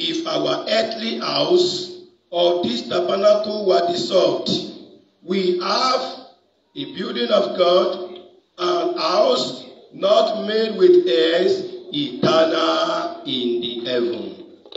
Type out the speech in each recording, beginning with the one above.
if our earthly house or this tabernacle were dissolved, we have a building of God, an house not made with hands, eternal in the heaven.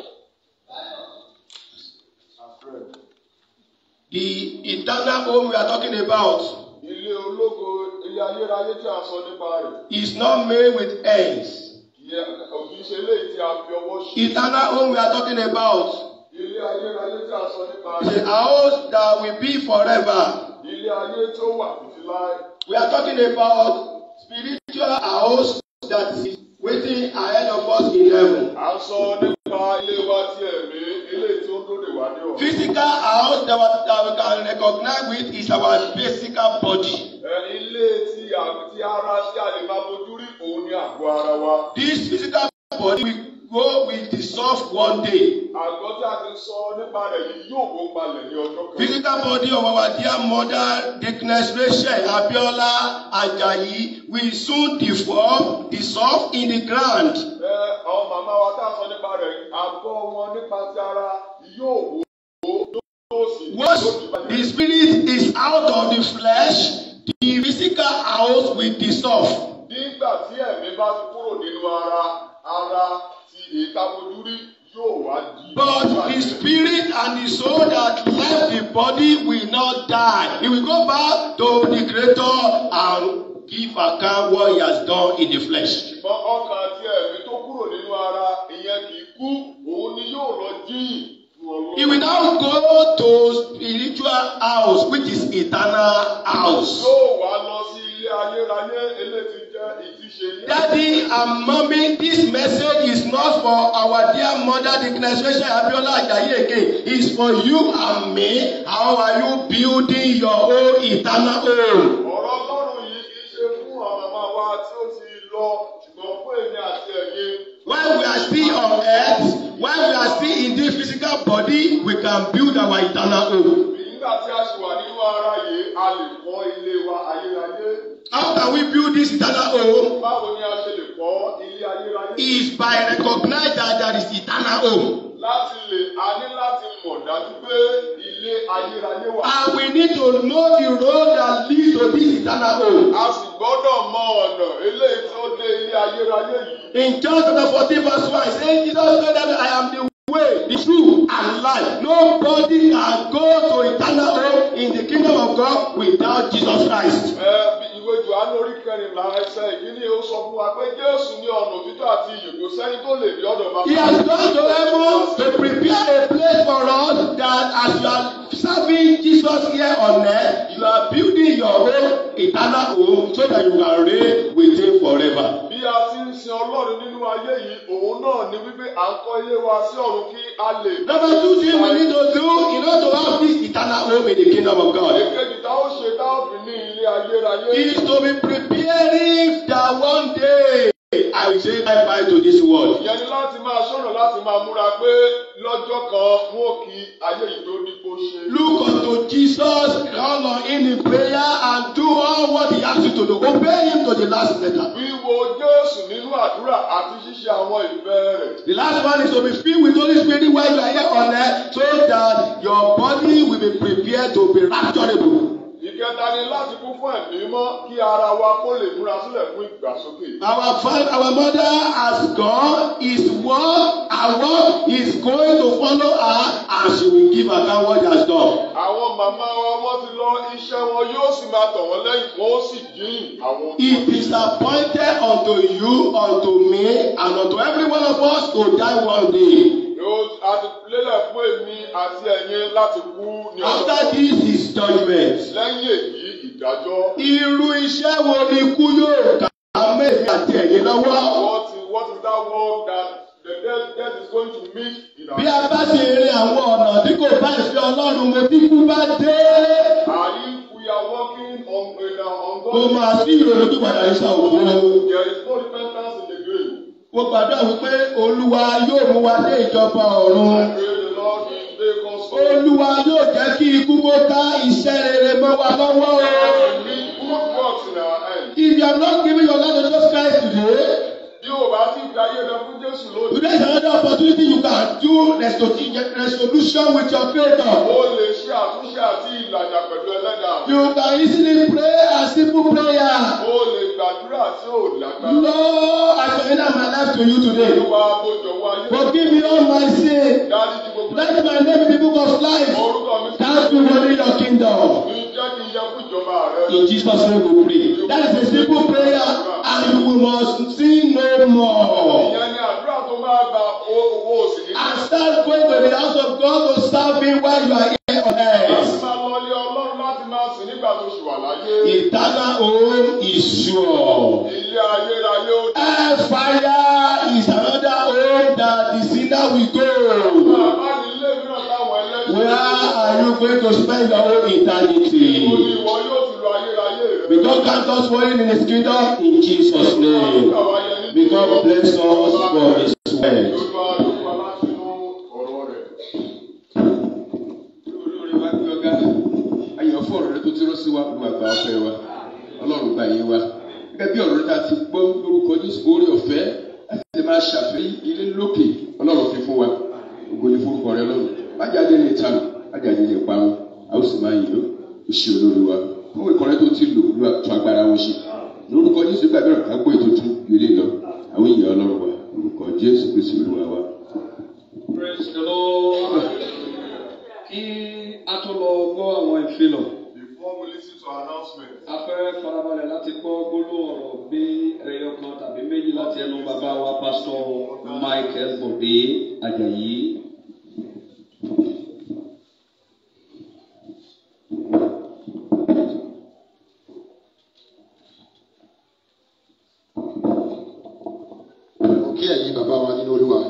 The eternal home we are talking about Ilé ológo ilé ayérayé tí a sọ nípa rẹ̀. is not made with hands. Ìyẹn òbí ṣe léyìí tí a fi ọwọ́ ṣe. Eternal home we are talking about Ilé ayérayé tí a sọ nípa is a rẹ̀. house that will be forever. Ilé ayé tí ó wà títí láé. We are talking about spiritual house that is waiting ahead of us in heaven. À ń sọ nípa ilé wa ti ẹ̀mí, ilé tí ó lóde wá ní ọ̀run. Physical house that, we- that we can recognize with is our physical body. Ẹ, Ilé tí àmì tí ara tí a lè máa fojú rí òun ní àgọ́ ara wa. This physical body will go will dissolve one day. Àgọ́ tí a ti sọ nípa rẹ̀ yìí yóò kó palẹ̀ ní ọjọ́ kan. Physical body of our dear mother, Dickness Rachel Abiola Ajayi will soon deform, dissolve in the ground. Ẹ, Àwọn màmá wa tá a sọ nípa rẹ̀ àgọ́ wọn nípa ti ara yóò wò ó yóò sì Once yóò di bàjẹ́. the spirit is out of the flesh, the physical house will dissolve. Nígbà tí ẹ̀mí bá ti kúrò nínú ara, ara ti èéká fojú rí yóò wá di. But the spirit and the soul that left the body will not die. It will go back to the Creator and give account what he has done in the flesh. Ṣùgbọ́n ọkàn àti ẹ̀mí tó kúrò nínú ara ìyẹn kì í kú, òun ni yóò lọ jíyìn fún He will Ọlọ́run. now go to spiritual house, which is eternal house. Yóò wá lọ sí ilé ayérayé eléyìí jẹ́ ìtíṣe ní. Daddy and mommy, this message is not for our dear mother, the Rachel Abiola Ajayi again. It's for you and me. How are you building your own eternal home? Ọ̀rọ̀ Ọlọ́run yìí kì í ṣe fún àwọn màmá wa tí ó ti lọ, ṣùgbọ́n fún èmi àti ẹ̀yin. While we are still on earth, while we are still in this physical body, we can build our eternal home. Nígbà tí a ṣì wà nínú ara yìí, a lè kọ́ ilé wa ayérayé. How can we build this eternal home? Báwo ni a ṣe lè kọ́ ilé ayérayé? Is by recognize that there is eternal home. Láti lè, a ní láti mọ̀ dájú pé ilé ayérayé wà. And we need to know the road that leads to this eternal home. A sì gbọ́dọ̀ mọ ọ̀nà eléyìí tó dé ilé ayérayé yìí. In John chapter 14, verse 1, it says, Jesus told them, I am the way, the truth, and life. Nobody can go to eternal home in the kingdom of God without Jesus Christ. Ẹ bí ìwé Jòhánù orí kẹrìnlá ẹsẹ̀ ìkíní ó sọ fún wa pé Jésù ní ọ̀nà òtítọ́ àti ìyè kò sẹ́ni tó lè rí ọ̀dọ̀ bàbá. He has gone to heaven to prepare a place for us that as you are serving Jesus here on earth, you are building your own eternal home so that you can reign with him forever. Bí a ti ń sin Ọlọ́run nínú ayé yìí, òun náà ni wípé à ń kọ́ ilé wa sí ọ̀run kí a lè. Number two thing we need to do in order to have this eternal home in the kingdom of God Èkejì tá ó ṣe tá ó fi ní ilé ayérayé. is to be preparing that one day I will say bye bye to this world. Ìyẹn ni láti máa ṣọ́nà láti máa múra pé lọ́jọ́ kan wọn ò kí ayé yìí tó ní kó ṣe. Look unto Jesus, call on him in prayer and do all what he asks you to do. Obey him to the last letter. Wíwo Jésù nínú àdúrà àti ṣíṣe àwọn ìfẹ́ rẹ̀. The last one is to be filled with Holy Spirit while you are here on earth so that your body will be prepared to be rapturable. Ìkẹta ni láti kún fún ẹ̀mí mọ́ kí ara wa kó lè múra sílẹ̀ fún ìgbàsókè. Our father, our mother has gone, his work, our work is going to follow her and she will give account what she has done. Àwọn màmá wa wọ́n ti lọ iṣẹ́ wọn yóò sì máa tọ̀ wọ́n lẹ́yìn wọ́n ó sì dín àwọn. It is appointed unto you, unto me, and unto every one of us to die one day. Yóò a ti lélẹ̀ fún èmi àti ẹ̀yin láti kú ní ọjọ́. After this is judgment. Lẹ́yìn èyí ìdájọ́. Irú iṣẹ́ wo ni ikú yóò kà á mẹ́rin àti ẹ̀yin lọ́wọ́? What is what is that word that the death death is going to meet in our Bí a bá ṣe rin àwọn ọ̀nà tí kò bá ìfẹ́ Ọlọ́run mo tí kú bá dé. Are if we are walking on in our on Kò máa sí ìrònú tó padà ní sàwòrán. There is no repentance in the grave. Mo gbàdúrà wípé Olúwa yóò mú wa dé ìjọba ọ̀run. I pray the Lord will take us home. Olúwa yóò jẹ́ kí ikú kó ká iṣẹ́ rere mọ́ wa lọ́wọ́ o. We need good works in our hands. If you have not given your life to Jesus Christ today, Bí o bá ti fi ayé rẹ fún Jésù lónìí, today is another opportunity you can can do resto- resolution with your creator. Ó lè ṣe àtúnṣe àti ìlàjà pẹ̀lú ẹlẹ́dàá. You can easily pray a simple prayer. Ó lè gbàdúrà tí ò lágbára. Lord, I surrender my life to you today. Olúwa bójọ wáyé. Forgive me all my sin. Dáríjì gbogbo Let my name in the book of life. orúkọ mi sí Thank you for your kingdom. mi jẹ́ kí n yẹ fún ìjọba rẹ. In Jesus' name we pray. That is a simple prayer and you must sin no more. Ìyẹn ni àdúrà tó máa gba owó òsì ní. And start going to the house of God to serve Him while you are here on Láti earth. máa lọ ilé Ọlọ́run láti máa sìn nígbà tó ṣì wà láyé. Eternal home is sure. Ilé ayérayé ó dé. Hellfire is another home that the sinner will go. Bàbá ní ilé mìíràn táwọn ẹlẹ́sìn. Where are you going to spend your whole Mo ní eternity? ìwọ yóò ti lo ayérayé rẹ. May God count us worthy in His kingdom in Jesus' name. May God bless us for His word. Olúwa Olúwa láti inú ọ̀rọ̀ rẹ̀. olórí wa gbé ọgá ayọ̀ fún ọ̀rọ̀ rẹ tó ti rán sí wa lu àgbà ọ̀fẹ́ wa ọlọ́run gba yé wa gẹ́gẹ́ bí ọ̀rọ̀ rẹ ta ti gbọ́ lórúkọ jésù orí ọ̀fẹ́ láti lè máa ṣàfihàn ilé lókè ọlọ́run fi fún wa ògo ní forúkọ rẹ lọ́run májáde lè tanù májáde lè parun a ó sì máa yìn ó o ṣe olórí wa fún ìkọrẹ tó ti lò lu àtún agbára wọn ṣe lórúkọ jésù gbàgbé ọ̀rọ̀ kágbó ètò tún yọlé lọ àwọn èèyàn ọlọ́run wa lórúkọ jésù kristu olúwa wa. Praise the Lord. Kí a tó lọ gbọ́ àwọn ìfilọ̀, Before we listen to announcement, a fẹ́ farabalẹ̀ láti gbọ́ gbólóhùn ọ̀rọ̀ bí ẹyọ kan tàbí méjì láti ẹnu bàbá wa pásítọ̀ Michael Bọ̀dé Àjàyí. mo kí ẹ̀yin bàbá wa nínú olúwa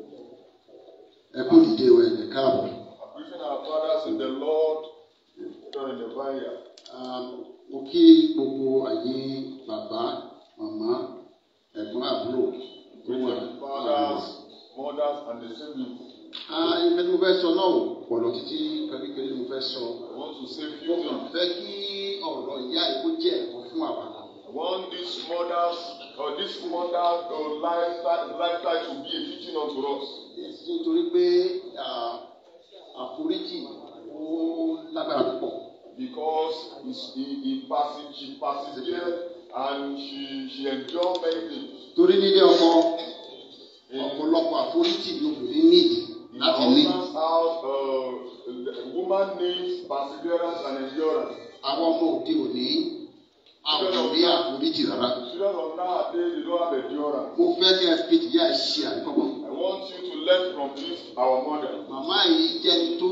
ẹ kú dìde o ẹ̀yẹ káàbọ̀ appreciating our fathers in the Lord, done in the vineyard. Um, mo kí gbogbo ẹ̀yin bàbá màmá ẹ̀gbọ́n àbúrò tó wà Fathers, mothers, and the siblings. ìfẹ́ tí mo fẹ́ sọ náà ò pọ̀ lọ títí kékeré ni mo fẹ́ sọ I want to say a mo few kàn things. fẹ́ kí ọ̀rọ̀ ìyá yìí kó jẹ́ ẹ̀kọ́ fún àwa kan I want this mothers or this mother uh, lifestyle, lifestyle to be a teaching unto us. Èsì nítorí pé ah, àforíjì ó lágbára púpọ̀ Because it's- he, he passes, she persevered and she, she endured many things. torí nílé ọkọ ọ̀pọ̀lọpọ̀ àforíjì ni obìnrin nídìí In láti our ní. husband's house, uh, the woman needs perseverance and endurance. àwọn ọmọ òde òní àwọn ò ní àforíjì rárá. Children of nowadays, they don't have endurance. mo fẹ́ kí ẹ fi tìyá ẹ ṣe àríkọ́gbọ́n. I want you to learn from this, our mother. màmá yìí jẹ́ni tó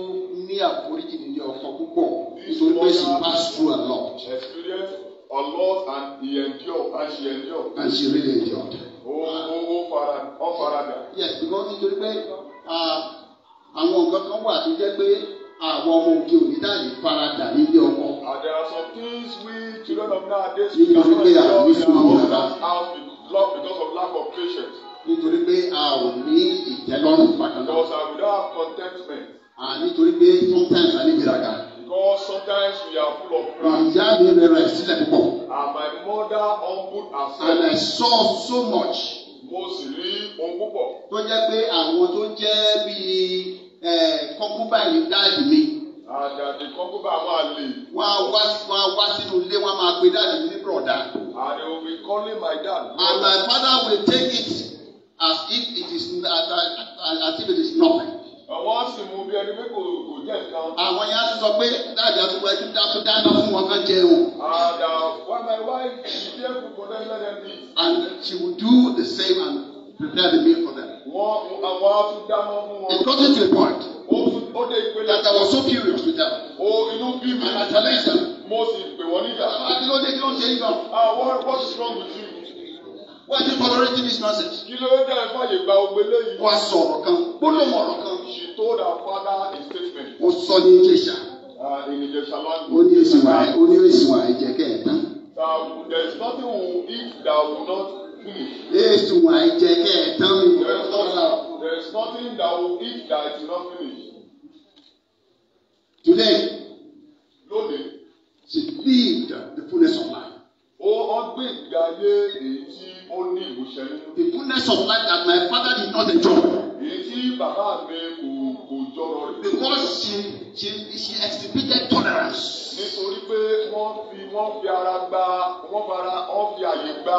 ní àforíjì nílé ọkọ púpọ̀ nítorí pé she pass through a lot She experienced a lot and he endured and she endured. and she really enjoyed. Ó ó ó fara ó farada. yes because nítorí pé ah, àwọn nǹkan kan wà tó jẹ́ pé àwọn ọmọ òde òní dáàbì faradà nílé ọkọ. And there are some things we children of nowadays You cannot know, they are endure in our useful, husband's house because because of lack of patience. nítorí pé a ò ní ìtẹ́lọ́rùn bákan náà. Because uh, we don't have contentment. Ah, nítorí pé sometimes a ní ìgbéraga. Because sometimes we are full of pride. ìyá mi rẹra ẹ̀ sílẹ̀ púpọ̀. And my mother humbled and I herself. saw so much. Mo sì rí ohun púpọ̀. tó jẹ́ pé àwọn tó jẹ́ bíi kọ́kúbáyìí dáàdì mi And uh, the concubine àwọn àlè. wọ́n á wá wọ́n á wá sínú ilé wọ́n á máa pe dáàdì mi ní bùrọ̀dá. And they will be calling my dad. and my father will take it as if it is as, as, as if it is nothing. Àwọn sì mú bí ẹni pé kò kò jẹ́ nǹkan. àwọn yẹn á tún sọ pé dáàdì àtúgbò ẹtú dáàtú dáná fún wọn kán jẹun. And uh, when my wife she dey cook for them let them eat. and she will do the same and prepare the meal for them. Wọ́n àwọn á tún dáná fún it wọn. got to a point Ó tún ó dé ìpele. that I was so furious with them. O inú bí mi. and I challenged them. Mo sì pè wọ́n níjà. bàbá kí ló dé kí ló ń ṣe yín gan. Ah what what is wrong with you? why are you tolerating this nonsense. Kí ló dé ẹ fàyè gba ogbe léyìí? wọ́n á sọ ọ̀rọ̀ kan gbólóhùn ọ̀rọ̀ kan. She told her father a statement ó sọ ní ìjẹsà uh, in Ìjẹ̀ṣà ó language. ní èsì wà ó ní èsì wà ẹ̀jẹ̀ kẹ̀ẹ̀tàn. Uh, there is nothing we will eat that will not finish. èsì wà ẹ̀jẹ̀ kẹ̀ẹ̀tàn mi ò There fẹ́ is, sọ́ra. not, there is nothing that will eat that is not finished. today Lónìí, she lived the fullness of life. ó wọ́n gbé ìgbé ayé èyí tí ó ní ìmúṣẹ nínú. the fullness of life that my father did not enjoy. Èyí tí because she she she exhibited tolerance. nítorí pé wọ́n fi wọ́n fi ara gba wọ́n fara wọ́n fi àyè gba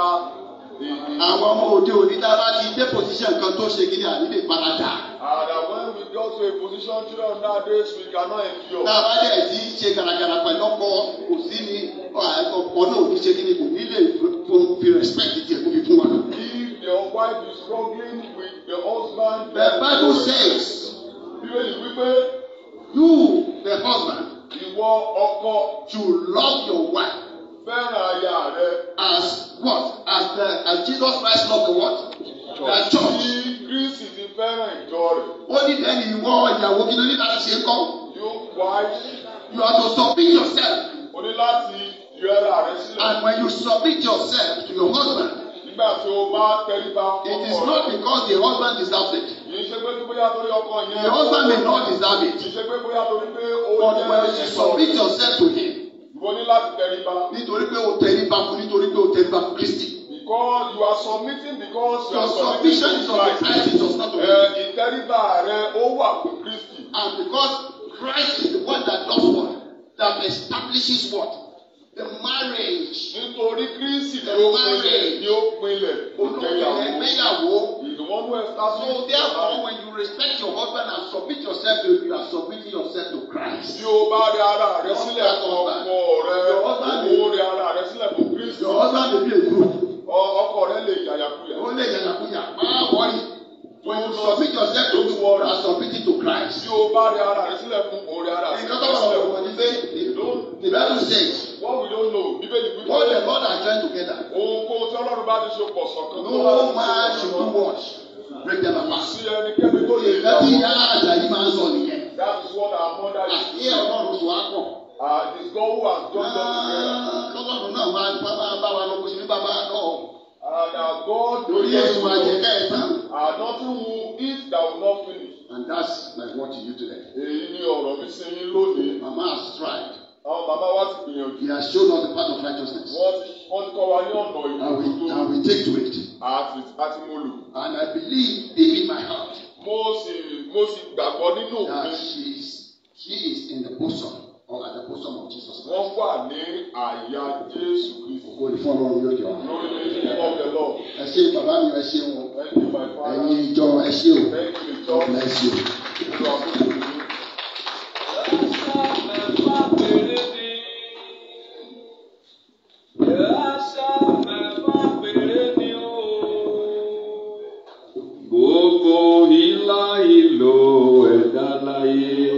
èdè. àwọn ọmọ òde òní tá a bá ti dé position kan tó ṣe kí ni àní lè parada. and uh, when we got to a position children nowadays we cannot endure. tá a bá dẹ̀ ti ṣe gàràgàrà pẹ̀lú ọkọ kò sí ni ọkọ náà ò ní ṣe kí ni kò ní lè fi respect tiẹ̀ kó fi fún wa. if the wife is struggling with the husband. the bible says bíbélì wípé you the husband ìwọ ọkọ should love your wife fẹ́ràn aya rẹ. as what as the as jesus christ loved the what the church. bí kristi ti fẹ́ràn ìjọ rẹ̀. ó ní ẹni ìwọ ìyàwó kí ló ní láti ṣe é kọ́ you wife you have to submit yourself o ní láti yọ ara rẹ sílẹ̀. and when you submit yourself to your husband nígbà tí o bá tẹríba it is fún not ọkọ rẹ. because the husband deserves it kì í ṣe pé bóyá torí ọkọ yẹn. the husband may not deserve kì it í ṣe pé bóyá torí pé ó but jẹ́ when you submit yourself to him ìwọ ní láti tẹríba. nítorí pé o tẹríba fún nítorí pé o tẹríba fún kristi because you are submitting because you your are submission submitting is to of the Christ. christ it does not of Ẹ, him ìtẹríba rẹ ó wà fún kristi. and because christ is the one that does what that establishes what the marriage nítorí kristi ni The ó marriage. pinlẹ̀ ni ó pinlẹ̀ olùkọ́ ìgbéyàwó. ẹgbẹ́yàwó. ìdùnnú ẹ̀ So sábì. therefore, when you respect your husband and submit yourself to him, you are submitting yourself to Christ. Bí o bá rí ara rẹ sílẹ̀ fún ọkọ rẹ, Your husband o rí ara rẹ sílẹ̀ fún kristi. Your husband may be a group. Ọ- Ọkọ rẹ lè yàyàkuyà. Ó lè yàyàkúyà. Máa wọ́rí. When you submit yourself to him, you are submitting to Christ. Bí o bá rí ara rẹ sílẹ̀ fún o rí ara rẹ Nǹkan tó bá sílẹ̀ wọ̀ fún wọ̀ ní pé the Bible says, What we don't know, Bíbélì wípé what the Lord has joined together, ohunkóhun tí Ọlọ́run bá ti ṣe pọ̀ sọ̀kan. tó bá no ti ṣe man pọ̀ should sọ̀kan. do what? Break them apart. Sí ẹnikẹ́ni tó lè Ìgbà tí ìyá àjàyí máa ń sọ nìyẹn. That is what our mother is. Àti Ọlọ́run sọ á pọ̀. Uh, it is God who has joined us together. Ah, Kọ́lọ́run náà máa ń bá bá wa lọ kó sí ní bàbá náà. And uh, God Lórí èso àjẹká ẹ̀ tán. Uh, nothing will eat that will not finish. And that's my word to you today. Èyí ni ọ̀rọ̀ mi sí yín lónìí. Mama has tried. Àwọn bàbá wa ti gbìyànjú. He has shown us the path of righteousness. Wọ́n ti wọ́n ti kọ́ wa ní ọ̀nà And we, ìlú and we take to it. àti àti mo lò. And I believe deep in my heart Mo sì mo sì gbàgbọ́ nínú that òfin. she is, she is in the bosom or at the bosom of Jesus Christ. Wọ́n wà ní àyà Jésù Kristi. Ògo ni fún Ọlọ́run yóò jọ. Lórí ní ọ̀bẹ lọ. Ẹ ṣé bàbá mi ẹ ṣé wọn. Thank you my father. Ẹ̀yin ìjọ ẹ ṣé o. Thank you God church. bless you. Olúwa fún mi. Gbogbo ìlà ìlò ẹ̀dá láyé,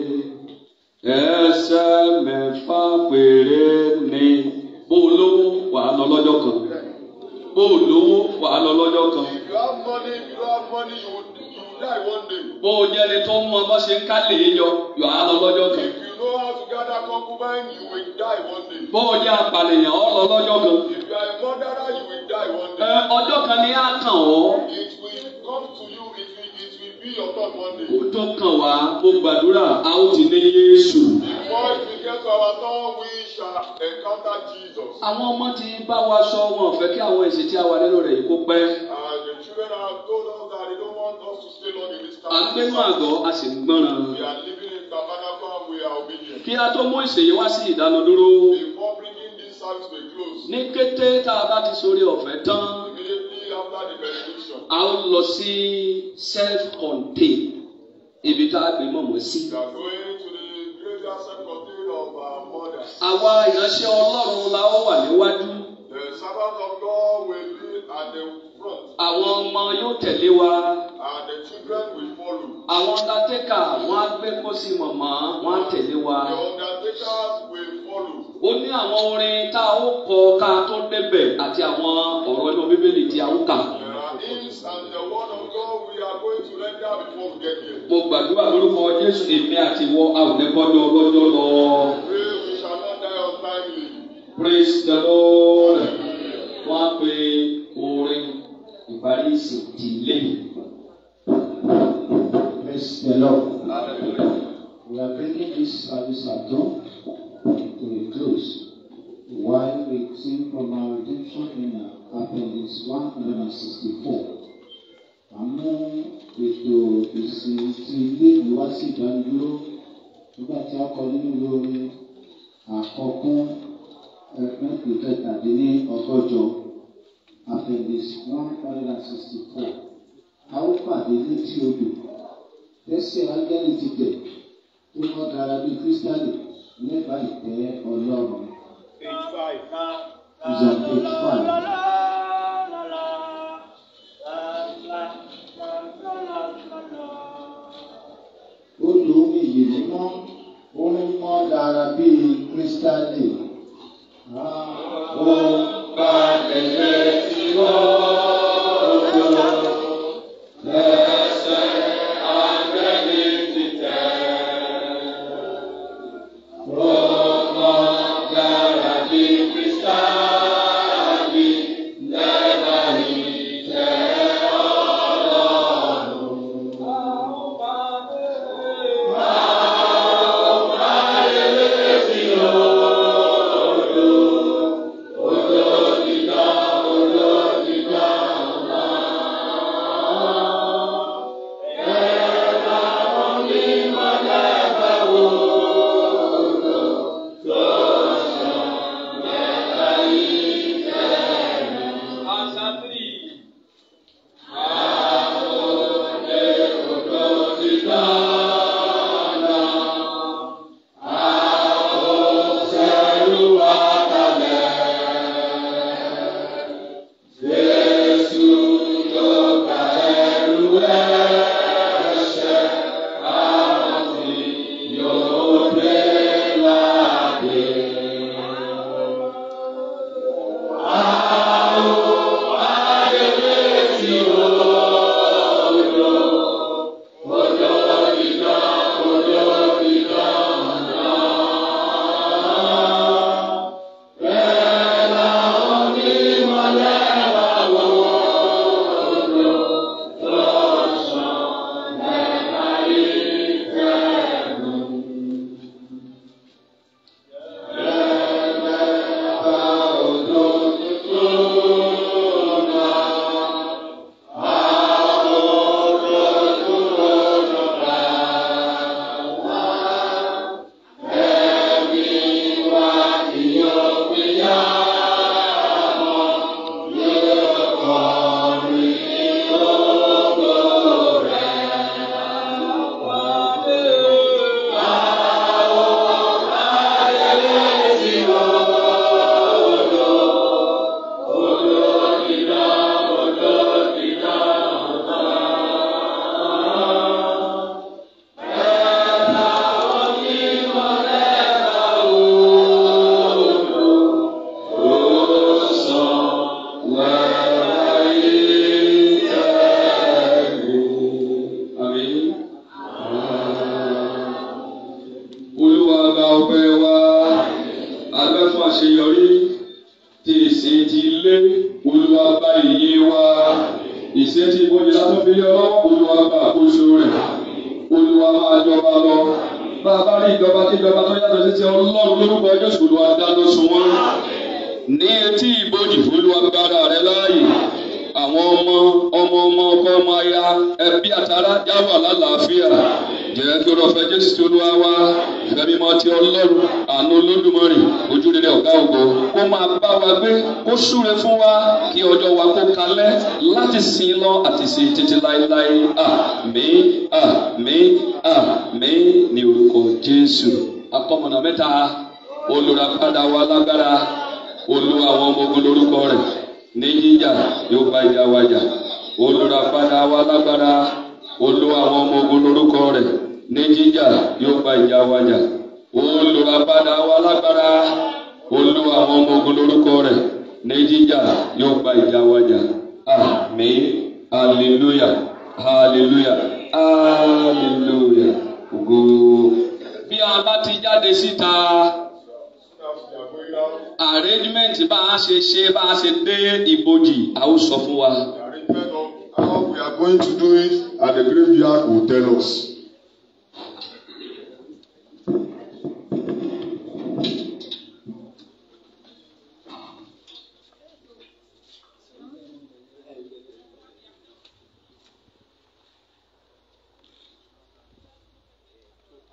ẹsẹ̀ mẹ́fà péré ni. Bó o lówó wà á lọ lọ́jọ́ kan. Bó o lówó wà á lọ lọ́jọ́ kan. If you have money, if you don't have money, you will, you will die one day. Bó o jẹ́ ẹni tó mọ bá ṣe ń kálẹ̀ yọ, yọ á lọ lọ́jọ́ kan. If you know how to gather concubine, you will die one day. Bó o jẹ́ apàlẹ̀yàn, ọ lọ lọ́jọ́ kan. If you are a murderer, you will die one Ẹ day. ọjọ́ kan ní á kàn ọ́. It will come to you, it will, it will be your turn one day. Ó tó kàn wá, mo gbàdúrà, a ó ti ní Yéésù. Before it will get to our turn, we shall encounter Jesus. Àwọn ọmọ ti bá wa sọ wọn ò fẹ́ kí àwọn èsì tí a wà nínú rẹ̀ yìí kó pẹ́. And the children have told us that they don't want us to stay long in this À ń gbénú àgọ́, a sì ń gbọ́ràn. We are living in tabernacle and we are obedient. Kí a tó mú ìsèyí wá sí ìdánudúró. Before bringing this service to a close, Ní kété tá a bá ti sórí ọ̀fẹ́ tán, immediately after the benediction, a ó lọ sí self-contained ibi tá a gbé mọ̀mọ́ sí. we are going to the graveyard self-contained of our mothers. Àwa ìránṣẹ́ Ọlọ́run la ó wà níwájú. The servants of God will be at the front Àwọn ọmọ yóò tẹ̀lé wa. and the children will follow. Àwọn undertaker wọ́n á gbé pósí mọ̀mọ́, wọ́n á tẹ̀lé wa. The undertakers will follow. Ó ní àwọn orin tá a ó kọ ká tó débẹ̀ àti àwọn ọ̀rọ̀ inú Bíbélì tí a ó kà. There are hymns and the word of God we are going to render before we get here. Mo gbàdúrà lórúkọ Jésù èmi àti ìwọ a ò ní bọ́dọ̀ ọlọ́jọ́ lọ. Pray we shall not die untimely. Praise the Lord. Wọ́n á pe orin ìparí ìsìn ìdílé. Praise the Lord. We are bringing this service at dawn to a close while we sing from our redemption in Appendix 164. Àmú ètò ìsìn ti ilé ìlú wá sí ìdánidúró nígbà tí a kọ nínú ìwé orin àkọ́kún ẹgbẹ́ ìkẹtàdínní ọgọ́jọ appendix one hundred and sixty four a ó pàdé létí odò tẹ́sẹ̀ ángẹ́lì ti tẹ̀ tó mọ́ gara bíi kírísítálì lẹ́bàá ìtẹ́ ọlọ́run Page five. is on page five. odò omi yìí mímọ́ ó ń mọ́ dára bíi kírísítálì. ó bá ẹ̀jẹ̀ tí wọ́n lò lẹ́sẹ̀ ángẹ́lì ti tẹ̀. ó mọ́ dára bíi kírísítálì lẹ́bàá ìtẹ́ ọlọ́run. Answer three. Àmín. Olúwa gba ọpẹ́ wa, abẹ́ fún àṣeyọrí ti ìsìn ti ilé, Olúwa gba ìyìn wa, ìsìn ti ìbòjì látún fi lé ọlọ́wọ́, Olúwa gba àkóso rẹ̀, Olúwa máa jọba lọ. Bá a bá rí ìjọba kí ìjọba tó yàtọ̀ sí ti Ọlọ́run lórúkọ Jésù Olúwa dáná sun wọ́n. Ní etí ìbòjì Olúwa gbára rẹ̀ láàyè àwọn ọmọ ọmọ ọmọ ọkọ ọmọ aya ẹbí àtàrà já wà lálàáfíà jẹ́ kí ọ̀rọ̀ fẹ́ jésù tí olúwa wá fẹ́mi mọ́ ti ọlọ́run àánú olódùmarè ojú rere ọ̀gá ògo kó máa bá wa gbé kó súre fún wa kí ọjọ́ wa kó kalẹ̀ láti sìn lọ àti sìn títí láéláé àmín àmín àmín ní orúkọ jésù akọmọ̀nà mẹ́ta olùràpadà wa lágbára olúwa àwọn ọmọ ogun lórúkọ rẹ̀ ní jíjà yóò bá ìjà wa jà olùràpadà wa lágbára olúwa àwọn ọmọ ogun lórúkọ rẹ̀ ní jíjà yóò bá ìjà wa jà olùràpadà wa lágbára olúwa àwọn ọmọ ogun lórúkọ rẹ̀ ní jíjà yóò bá ìjà wa jà àmín hallelujah hallelujah hallelujah ògo bí a bá ti jáde síta. arrangement bá a ṣe ṣe bá a ṣe dé ibojì a ó sọ fún wa. The arrangement of how we are going to do it at the graveyard will tell us.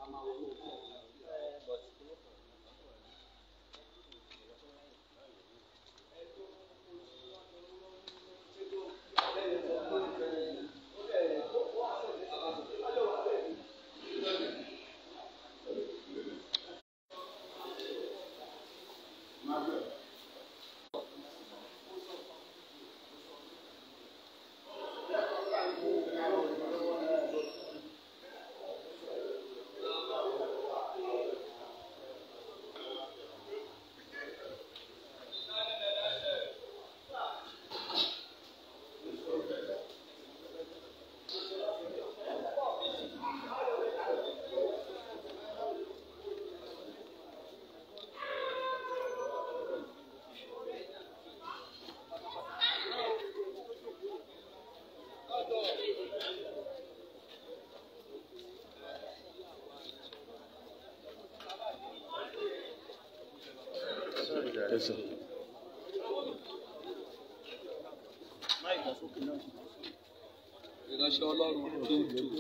ìránṣẹ́ ọlọ́run tó ń tu.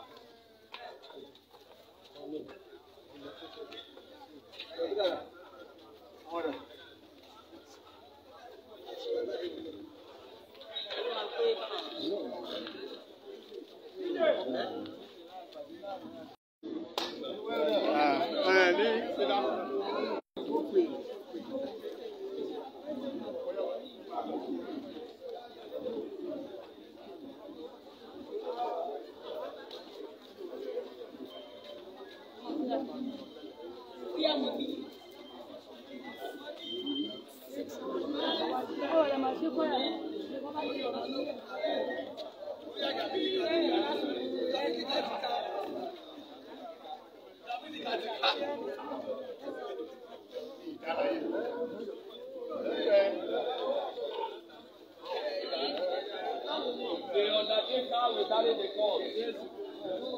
They undertake how we carry the call.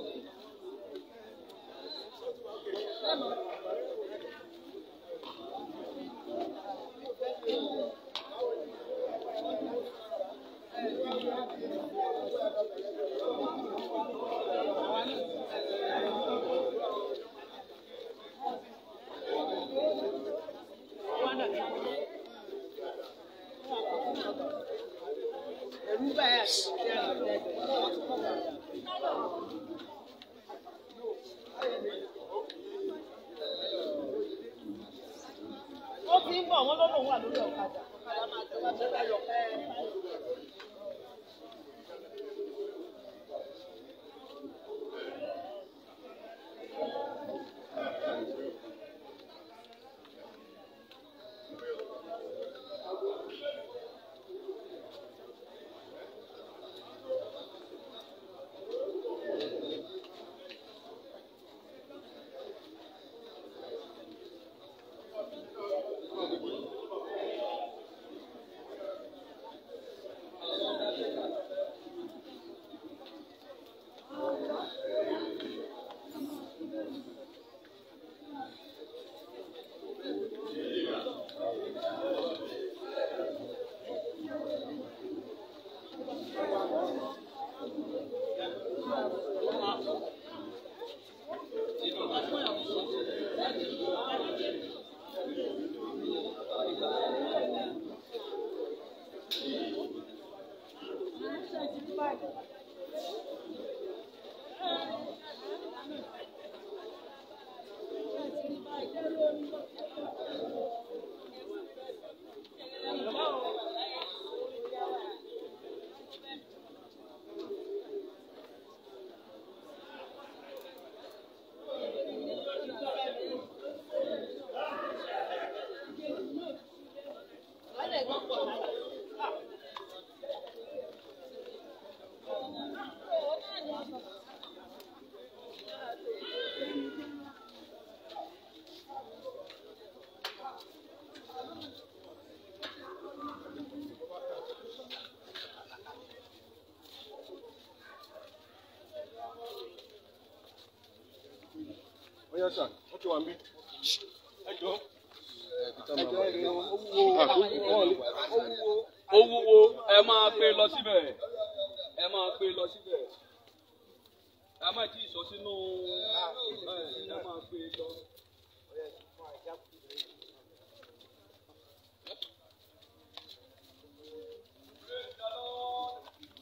ó ti ń bọ̀ wọ́n lọ́dọ̀ wà lórí ọ̀kadà. Bóyá sà, wọ́n ti wà mí. Ẹ jọ. Ẹ jọ ẹ ó wúwo. ó wúwo ẹ máa gbé lọ síbẹ̀ ẹ máa gbé lọ síbẹ̀ ká má tí ì sọ sínú ẹ ẹ máa gbé e lọ. Praise the Lord.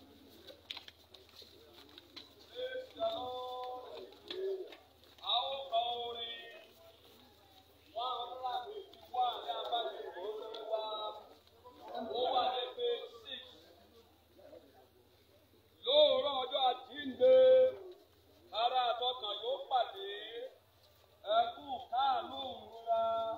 Praise the Lord. A ó kọ orin one hundred and fifty one ní abájọ ìwòsàn wa. Ó wà ní page six. Lóòrọ̀ ọjọ́ àjíǹde, ara àtọkàn yóò pàdé. Ẹkún káàánú ìrora.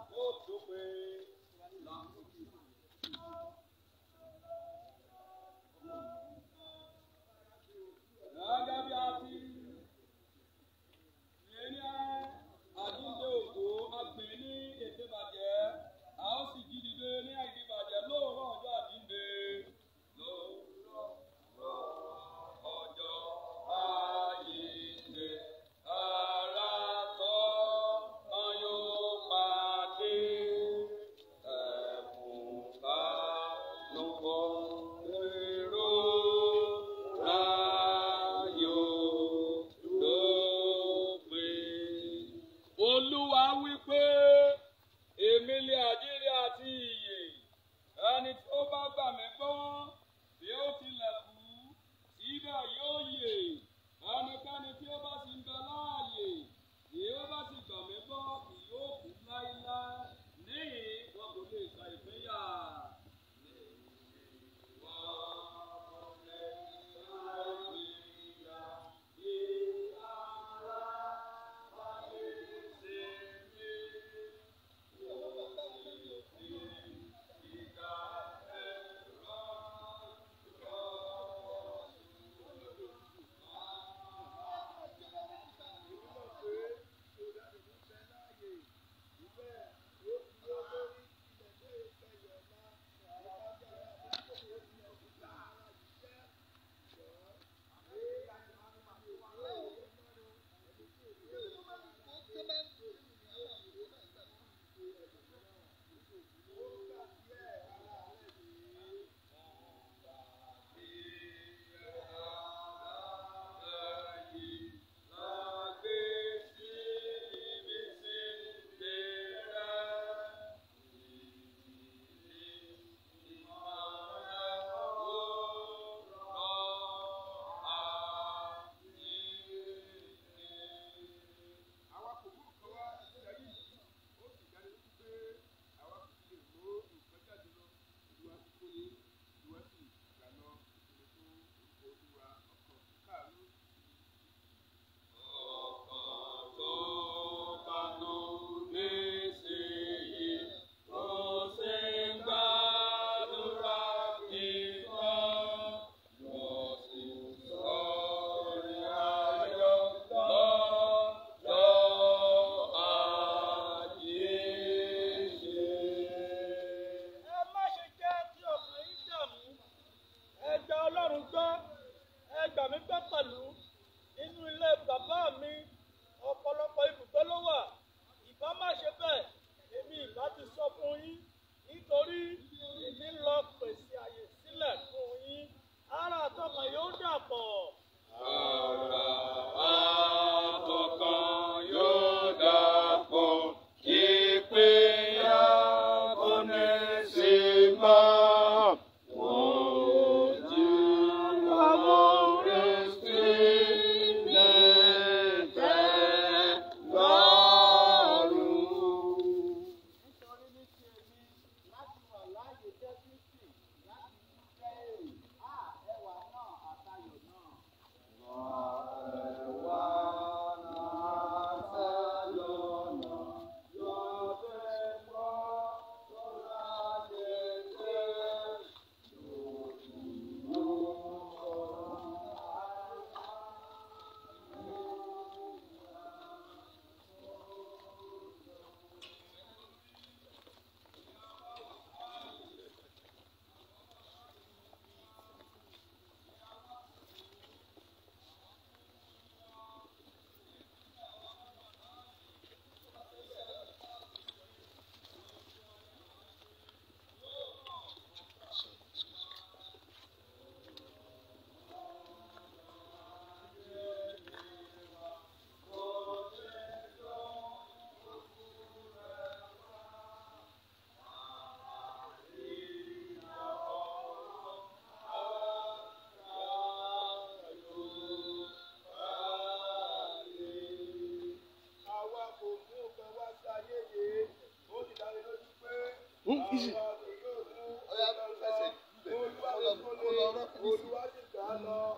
Ọya fẹsẹ̀ bẹ̀ kó lọ kó lọ rọ́ọ̀kì.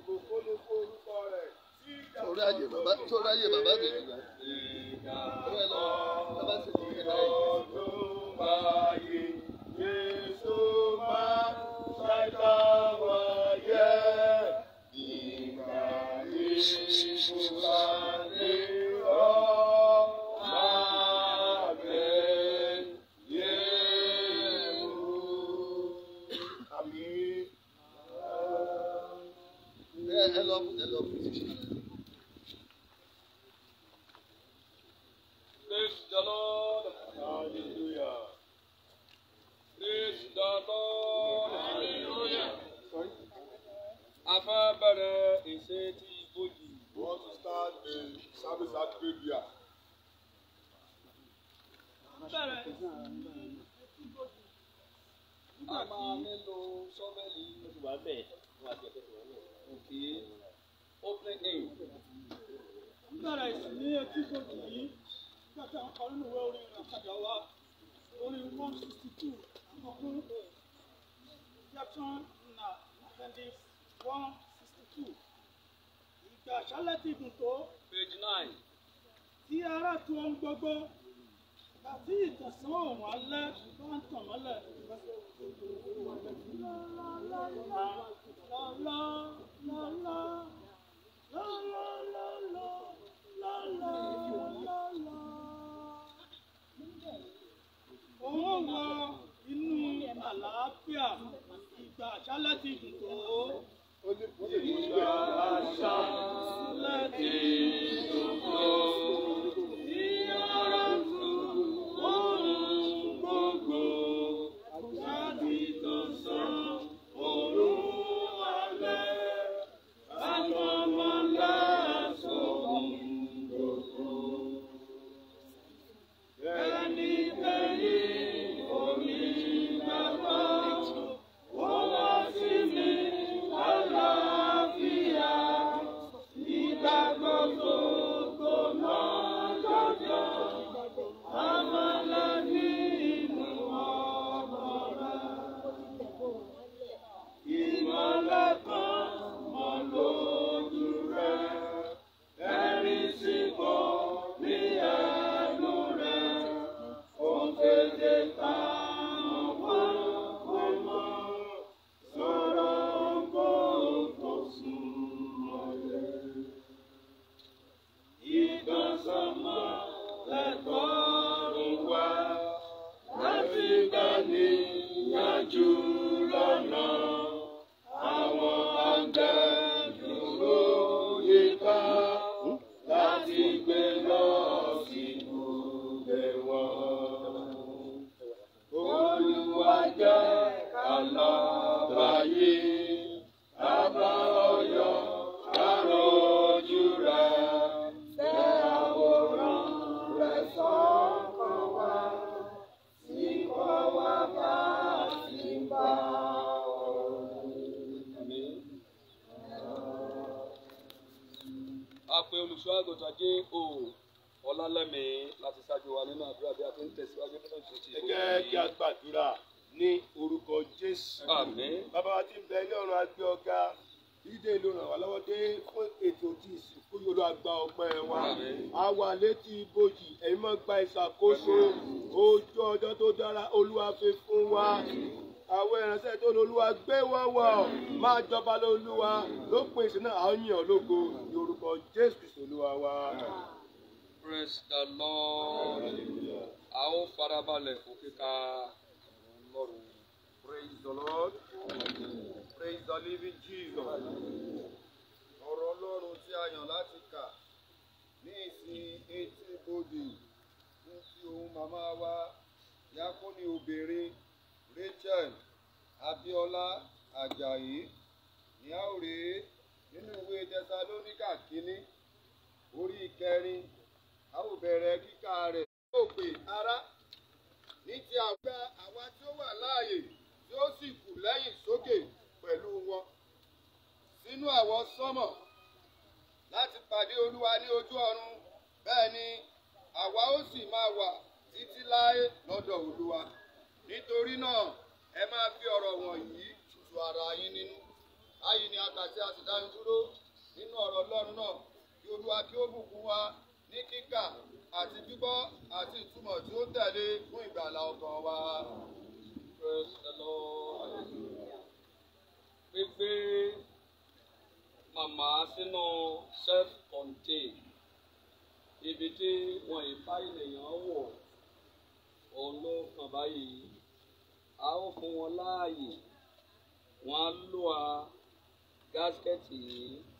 Sọ̀rọ̀ ayé bàbá sọ̀rọ̀ ayé bàbá mi nìgbà. Ọ̀rẹ́ lọ bàbá sì ti kẹta yìí. Ẹ ẹ lọ ẹ lọ fún ìṣiṣẹ́. Praise the Lord. Hallelujah. Praise the Lord. Hallelujah. A fẹ́ bẹ̀rẹ̀ ìṣe tí ìbòjì. We want to start the service at Arabia. A máa nílò sọ́fẹ̀lì. Òkè opening aim. bẹ̀rẹ̀ ìsìn ní etí gbòdì yìí nígbà tí àwọn kan nínú ìwé orin ìrìnàkàjà wa orin one sixty two ọkùn section na appendix one sixty two ìgbà àṣálẹ̀ ti dùn tó Page nine. tí ara tu ohun gbogbo àti ìtẹ̀sán òun alẹ́ bá ń tàn mọ́lẹ̀. Òun wọ inú àlàáfíà ìgbà àṣálẹ̀ ti dùn tó. Ìgbà àṣálẹ̀ ti dùn tó. Ìyára tu ohun gbogbo láti tọ̀sán òun alẹ́. Àtọmọlẹ́ sóhun gbogbo. Ẹni tẹ̀yìn omi bàbá, ó wá sí mi àlàáfíà. Ìgbà gbogbo gbóná jọjọ, àmàlà nínú ọmọ rẹ̀. Ìmọ̀lẹ̀ kan mọ́ lójú rẹ̀, ẹ̀rín sì bọ̀ ní ẹnu rẹ̀. Òun tètè ta wọ́n ọmọ, sọ̀rọ̀ gbogbo sùn mọ́lẹ̀. Ìgbọ̀nsọ̀mọ́ lẹ́tọ̀ọ́ wá láti gbani yájú lọ́nà. Àwọn àgbẹ̀ dúró yíká láti gbé lọ sí ibùgbé wọn. Olúwa jẹ́ alábàáyé, àbá ọyọ́ àròjù rẹ̀. Tẹ àwòrán rẹ̀ sọ́kàn wá, sí kọ́ wá bá sí bá A pe olùṣọ́ àgùntàn jẹ́ o ọlálẹ́mí láti ṣáájú wa nínú àdúrà bí a ti ń tẹ̀síwájú nínú ìṣètì ẹ jẹ́ kí a gbàdúrà ní orúkọ jésù. Àmín. bàbá wa ti ń bẹ ní ọ̀run agbé ọ̀gá dídé ló ràn wá lọ́wọ́ dé fún ètò tí ìsìnkú yóò lọ àgbà ọpẹ́ wa. Àmín. a wà létí ibojì ẹ̀yin mọ́ gba ìṣàkóso ojú ọjọ́ tó dára olúwa fi fún wa. àwọn ìránṣẹ́ tó ní olúwa gbé wọ́n wọ̀ máa jọba lólúwa lópin ìsìn náà àwọn yàn lógo ní orúkọ jésù kristu olúwa wa. Praise the Lord. A ó farabalẹ̀ fún kíka Ọlọ́run. Praise the Lord. Praise the living Jesus. Ọ̀rọ̀ Ọlọ́run tí a yàn láti kà ní ìsìn etí bodè fún ti ohun màmá wa Yakoni obìnrin Rachel Abíọ́lá Àjàyí ní a ó rèé nínú ìwé Tẹsalóníkà kínní orí ìkẹrin a ó bẹ̀rẹ̀ kíkà rẹ̀. Ó pè ará ní ti àgbà àwa tí ó wà láàyè tí ó sì kù lẹ́yìn sókè pẹ̀lú wọn sínú àwọn sọ́mọ̀ láti pàdé olúwa ní ojú ọ̀run bẹ́ẹ̀ ni àwa ó sì máa wà títí láé lọ́dọ̀ olúwa nítorí náà ẹ máa fi ọ̀rọ̀ wọ̀nyí tu ara yín nínú báyìí ni àtàtì àti dáhùn dúró nínú ọ̀rọ̀ ọlọ́run náà kí olúwa kí ó bùkún wa ní kíkà àti gbígbọ́ àti ìtumọ̀ tí ó tẹ̀lé fún ìgbàlá ọkàn wa. Praise the Lord. Gbígbé màmá sínú self-contained ibi tí wọn ìfá ènìyàn wọ̀ òun ló kàn báyìí a ó fún wọn láàyè wọn á lò á gáskẹ́tì yìí